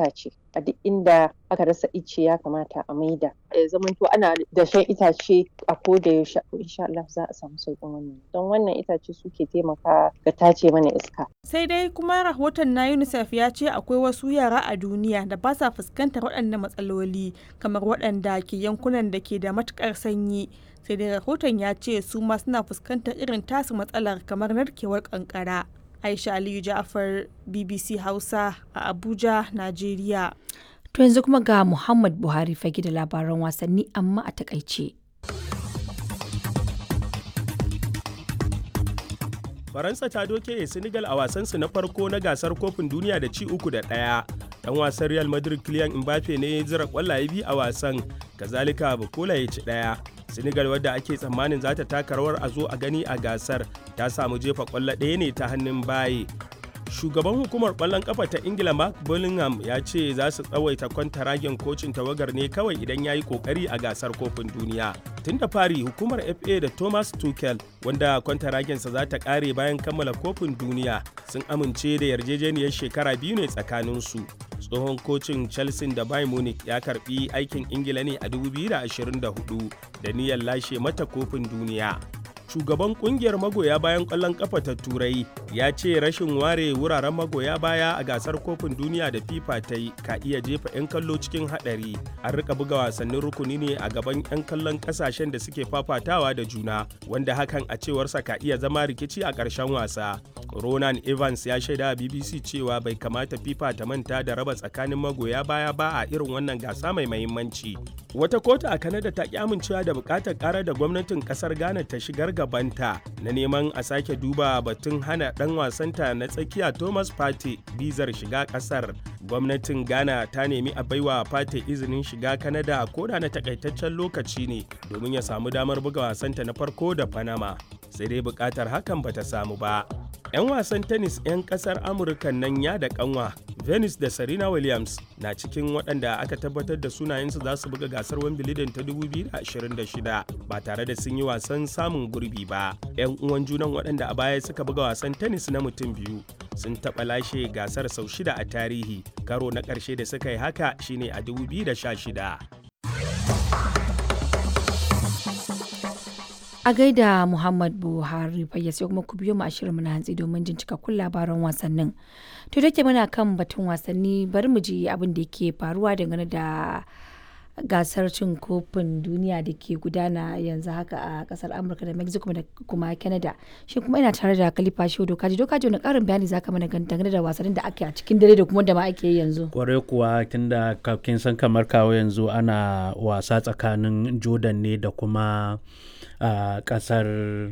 itace a duk inda aka rasa ice ya kamata a maida ya zamanto ana dashen itace a koda yaushe insha Allah za a samu sauƙin wannan don wannan itace suke taimaka ga tace mana iska sai dai kuma rahoton na UNICEF ya ce akwai wasu yara a duniya da ba sa fuskantar waɗannan matsaloli kamar waɗanda ke yankunan da ke da matuƙar sanyi sai dai rahoton ya ce su ma suna fuskantar irin tasu matsalar kamar narkewar kankara aisha aliyu ja'afar bbc hausa a abuja najeriya To yanzu kuma ga Muhammad Buhari fage da labaran wasanni amma a takaice. Faransa ta doke Senegal a wasansu na farko na gasar kofin duniya da ci uku da ɗaya. Dan wasan Real Madrid Kylian Mbappe ne ya zira kwallaye biyu a wasan, kazalika Bukola ya ci ɗaya. Senegal wadda ake tsammanin za ta taka rawar a zo a gani a gasar ta samu jefa kwallo ɗaya ne ta hannun baye. shugaban hukumar kwallon kafa ta ingila mark bullingham ya ce za su tsawaita kwantaragen kocin tawagar ne kawai idan ya yi kokari a gasar kofin duniya tun da fari hukumar fa da thomas tuchel wanda kwantaragensa za ta kare bayan kammala kofin duniya sun amince da yarjejeniyar shekara biyu ne tsakaninsu tsohon kocin chelsea da bayern munich ya karbi aikin ingila ne a 2024 da niyyar lashe mata kofin duniya shugaban kungiyar magoya bayan kwallon kafa ta turai ya ce rashin ware wuraren magoya baya a gasar kofin duniya da fifa ta yi ka iya jefa 'yan kallo cikin hadari an rika buga wasannin rukuni ne a gaban 'yan kallon kasashen da suke fafatawa da juna wanda hakan a cewarsa ka iya zama rikici a ƙarshen wasa ronan evans ya shaida a bbc cewa bai kamata fifa ta manta da raba tsakanin magoya baya ba a irin wannan gasa mai mahimmanci wata kotu a kanada ta ki amincewa da bukatar karar da gwamnatin kasar ghana ta shigar gabanta na neman a sake duba batun hana dan wasanta na tsakiya thomas pate bizar shiga kasar gwamnatin ghana ta nemi a baiwa pate izinin shiga kanada koda na takaitaccen lokaci ne domin ya samu damar buga wasanta na farko da panama sai dai bukatar hakan bata samu ba 'yan wasan tennis 'yan kasar amurka nan ya da kanwa venus da serena williams na cikin waɗanda aka tabbatar da sunayensu za su buga gasar wimbledon ta 2026 ba tare da sun yi wasan samun gurbi ba 'yan uwan junan waɗanda a baya suka buga wasan tennis na mutum biyu sun taɓa lashe gasar sau shida a tarihi karo na ƙarshe da suka yi haka shine a 2016 A gaida Muhammad Buhari fayya sai kuma ku biyo mu a shirin na hantsi domin jin cikakkun labaran wasannin. To da ke muna kan batun wasanni bari mu ji abin da ke faruwa dangane da gasar cin kofin duniya da ke gudana yanzu haka a kasar Amurka da Mexico da kuma Canada. Shi kuma ina tare da Khalifa Shehu Dokaji. Dokaji wani karin bayani zaka mana dangane da wasannin da ake a cikin dare da kuma da ma ake yi yanzu. Kwarai kuwa tunda kin san kamar kawo yanzu ana wasa tsakanin Jordan ne da kuma a uh, kasar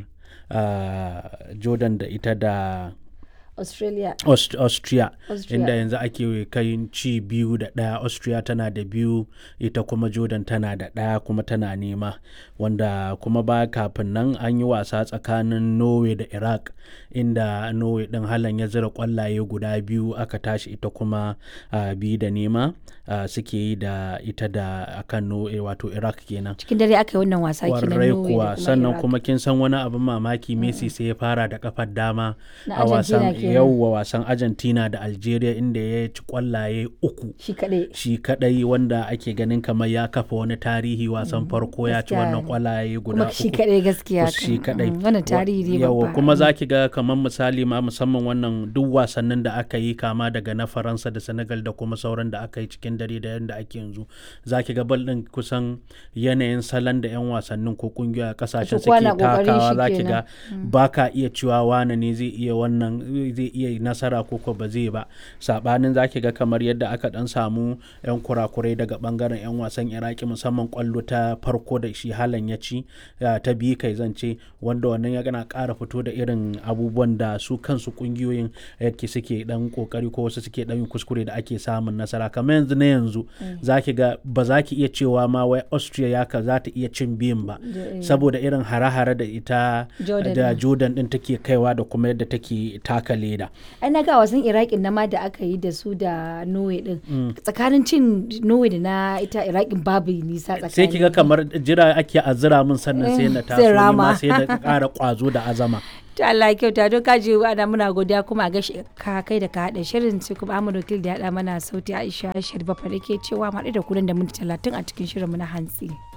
uh, jordan da ita da Australia. Aust Austria, Austria. inda yanzu ake kai ci biyu da ɗaya Austria tana da biyu ita kuma Jordan tana da ɗaya kuma tana nema wanda kuma ba kafin nan an yi wasa tsakanin Norway da Iraq inda Norway ɗin halan ya zira ƙwallaye guda biyu aka tashi ita kuma uh, biyu da nema uh, suke yi da ita da akan Norway wato Iraq kenan. Cikin dare aka yi wannan wasa kenan Kwarai Norway kuwa da kuma sannan Iraq. kuma kin san wani abin mamaki Messi sai ya fara da kafar dama Na a wasan Argentina kenan. yauwa wasan Argentina da Algeria inda ya ci kwallaye uku Shi kaɗai. shi kadai wanda ake ganin kamar ya kafa wani tarihi wasan farko ya ci gaskiya wannan ne. kwallaye guda Kuma shi uku kaɗai gaskiya. Kus- shi kan. kadai Mm, Wannan tarihi ne yawa babba. kuma za ki ga kamar misali ma musamman wannan duk wasannin da aka yi kama daga na faransa da senegal da kuma sauran da aka yi cikin dare da yadda ake yanzu za ki ga bal din kusan yanayin salon da 'yan wasannin ko kungiyoyi a kasashen Kowa suke na ƙoƙarin takawa shi za ki kenan. ga ba ka iya cewa wane ne zai iya wannan zai iya nasara ko ko ba zai ba sabanin za ki ga kamar yadda aka dan samu 'yan kurakurai daga bangaren 'yan wasan iraki musamman kwallo ta farko da shi halan ya ci ya, ta biyu kai zance wanda wannan ya gana ƙara fito da irin abubuwan da su kansu kungiyoyin yadda suke dan kokari ko wasu suke dan yin kuskure da ake samun nasara kamar yanzu na yanzu za ki ga ba za ki iya cewa ma wai austria ya ka za ta iya cin biyun ba saboda irin hare-hare da ita Jordan da din. jordan din take kaiwa da kuma yadda take taka leda ai na ga wasan iraqin na ma da aka yi da su da norway din tsakanin cin norway da na ita iraqin babu nisa tsakanin sai kiga kamar jira ake azira min sannan sai na Eh, taso sai ni ma rama. sai na ƙara ƙwazo da azama to Allah ya kyauta don ka ji ana muna godiya kuma a gashi ka kai da ka haɗa shirin sai kuma Ahmad Wakil da ya haɗa mana sauti Aisha Sharifa fa ke cewa mu haɗu da ku nan da minti talatin a cikin shirin mu na hantsi.